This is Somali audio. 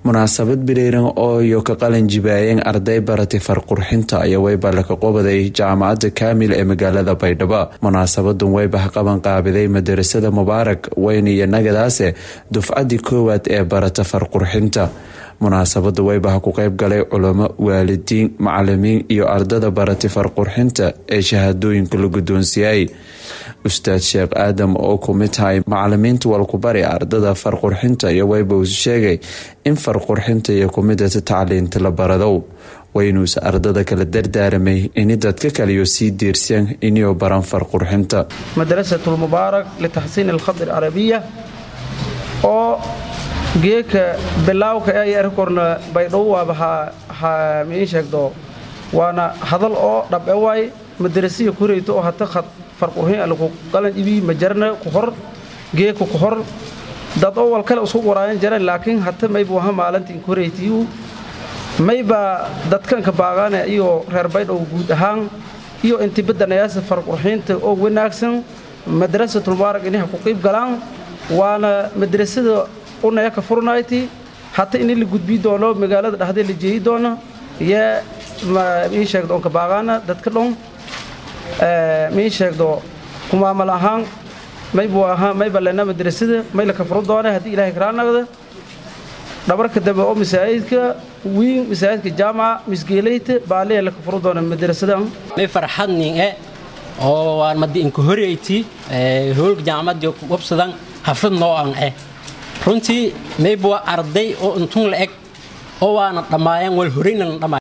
munaasabad bireeran oo iyo ka qalin jibaayeen arday baratay farqurxinta ayaa weyba laka qobaday jaamacadda kaamil ee magaalada baydhabo munaasabadan weyba qaban qaabiday madarasada mubaarak weyn iyo nagadaase dufcadii koowaad ee barata farqurxinta munaasabada weybaha ku qeyb galay culamo waalidiin macalimiin iyo ardada baratay farqurxinta ee shahaadooyinka la guddoonsiiyay ustaad sheekh aadam oo ku mid tahay macalimiinta walkubari ardada farqurxinta iyo weyba uu sheegay in farqurxinta iyo kumidata tacliinta la baradow waynuuse ardada kala dardaaramay ini dadka kaliyo sii diirseen inuu baran farqurxinta madrasatulmubaarak litaxsiin alkhad alcarabiya oo geeka bilaawka ee yarkorna baydhow waaba ha miin sheegdo waana hadal oo dhabe waay madarasiya kureyto oo hata khad farqurxin alku qalan ibii majarna ku hor geeka ku hor dad oo wal kale isku waraayan jara laakiin hata maybu aha maalintiin kureytiyu mayba dadkanka baagaane iyo reer baydhow guud ahaan iyo intibadanayaasa farqurxiinta oo wanaagsan madrasatulmubaarak inaha ku qiib galaan waana madrasada unaya ka furnayti hata ini la gudbii doono magaalada dhexdee la jeeyi doono yee mii sheegdo onka baagaana dadka dhon mii sheegdo kumaamal ahaan maybu ahaa mayba lena madrasada may laka furu doona haddii ilahay karaanagda dhabarka dambe oo masaajidka wiin masaajidka jaamaca misgeelayta baaliya laka furu doona madrasadan may farxadnin e oo waan madi inka horeyti hoolka jaamacadii wabsadan hafrad noo an eh runtii mayba waa arday oo intun la eg oo waana dhammaayeen wal horeyna la dhammaay